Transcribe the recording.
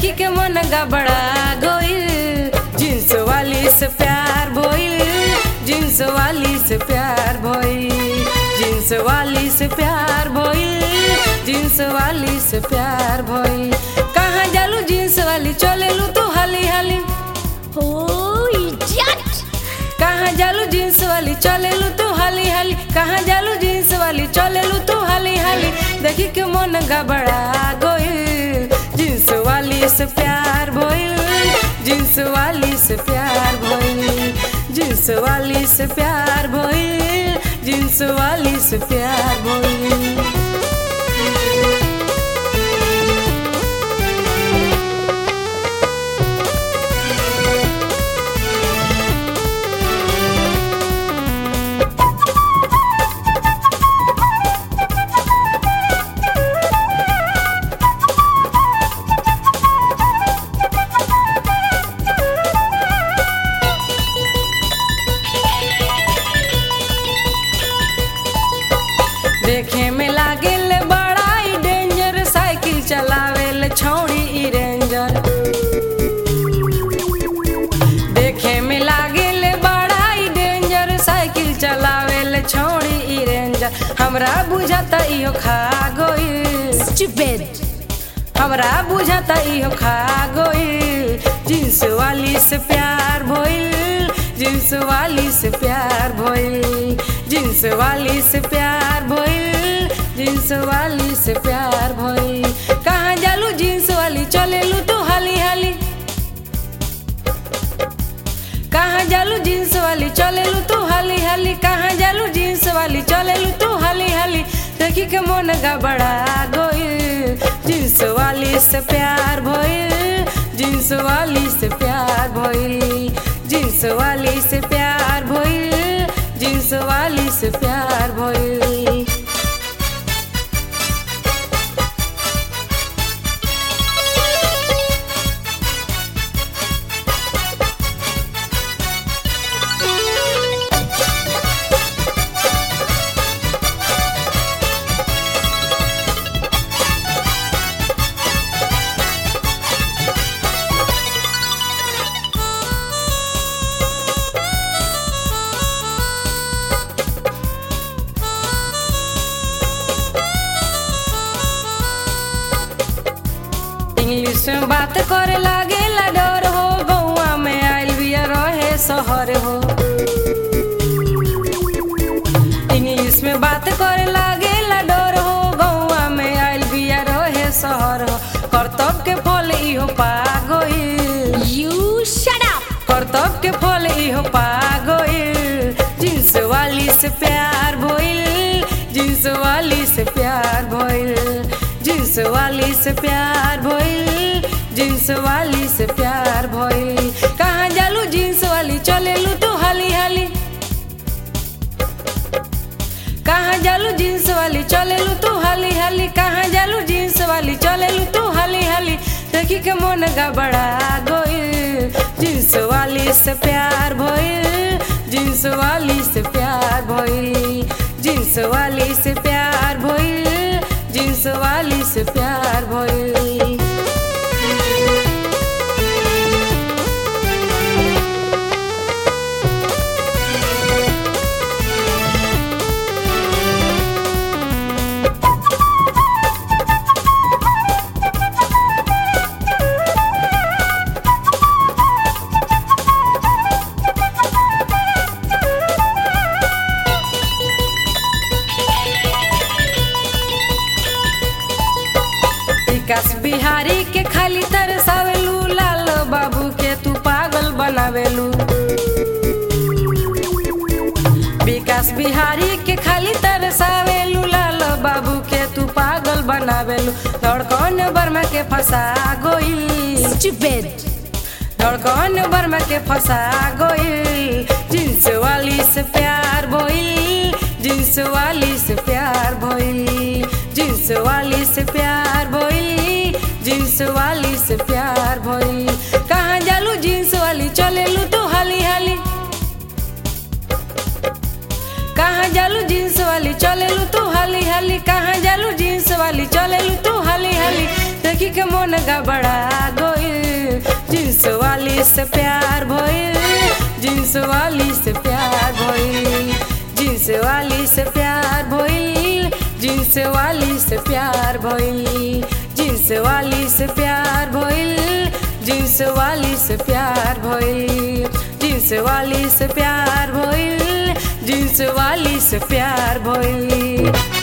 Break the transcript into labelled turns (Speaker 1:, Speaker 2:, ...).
Speaker 1: देखी के मन गबड़ा गोइल जींस वाली से प्यार भइल जींस वाली से प्यार भइल जींस वाली से प्यार भइल जींस वाली से प्यार भइल कहाँ जालू जींस वाली चलेलू तू हाली हाली
Speaker 2: Oh, idiot!
Speaker 1: कहाँ जालू जींस वाली चलेलू तू हाली हाली कहाँ जालू जींस वाली चलेलू तू हाली हाली देखी के मन गबड़ा गोइल जींस वाली से प्यार भइल जींस वाली से प्यार भइल जींस वाली से प्यार भइल जींस वाली से प्यार भइल देखे में लागेल बड़ा ही डेंजर साइकिल चलावेल छौड़ी ई रेंजर देखे में लागेल बड़ा ही डेंजर साइकिल चलावेल छौड़ी ई रेंजर हमरा बुझाता इहो खा गइल
Speaker 2: Stupid!
Speaker 1: हमरा बुझाता इहो खा गइल जींस वाली से प्यार भइल जींस वाली से प्यार भइल जींस वाली से प्यार भइल जींस वाली से प्यार भइल कहाँ जालू जींस वाली चलेलू तू हाली हाली कहाँ जालू जींस वाली चलेलू तू हाली हाली कहाँ जालू जींस वाली चलेलू तू हाली हाली देखी के मन गबड़ा गइल जींस वाली से प्यार भइल जींस वाली से प्यार भइल जींस वाली से प्यार भइल जींस वाली से प्यार भइल इंग्लिश में बात करे लागे ला डर हो गौआ में आइल बिया रहे शहर हो इंग्लिश में बात करे लागे ला डर हो गौआ में आइल बिया रहे शहर हो करतब के फल इहो पा गइल
Speaker 2: You shut up!
Speaker 1: करतब के फल इहो पा गइल जींस वाली से प्यार भइल जींस वाली से प्यार भइल जींस वाली से प्यार भइल जींस वाली से प्यार भइल कहाँ जालू जींस वाली चलेलू तू हाली हाली कहाँ जालू जींस वाली चलेलू तू हाली हाली कहाँ जालू जींस वाली चलेलू तू हाली हाली देखी के मन गबड़ा गइल जींस वाली से प्यार भइल जींस वाली से प्यार भइल जींस वाली से प्यार भइल जींस वाली से प्यार भइल विकास बिहारी के खाली तरसावेलू लाल बाबू के तू पागल बनावेलू विकास बिहारी के खाली तरसावेलू लाल बाबू के तू पागल बनावेलू धड़कन बर्मा के फंसा गोइल
Speaker 2: Stupid!
Speaker 1: धड़कन बर्मा के फंसा गोइल जींस वाली से प्यार भइल जींस वाली से प्यार भइल जींस वाली से प्यार भइल जींस वाली से प्यार भइल कहाँ जालू जींस वाली चलेलू तू हाली हाली कहाँ जालू जींस वाली चलेलू तू हाली हाली कहाँ जालू जींस वाली चलेलू तू हाली हाली देखी के मन गबड़ा गइल जींस वाली से प्यार भइल जींस वाली से प्यार भइल जींस वाली से प्यार भइल जींस वाली से प्यार भइल जींस वाली से प्यार भइल जींस वाली से प्यार भइल जींस वाली से प्यार भइल जींस वाली से प्यार भइल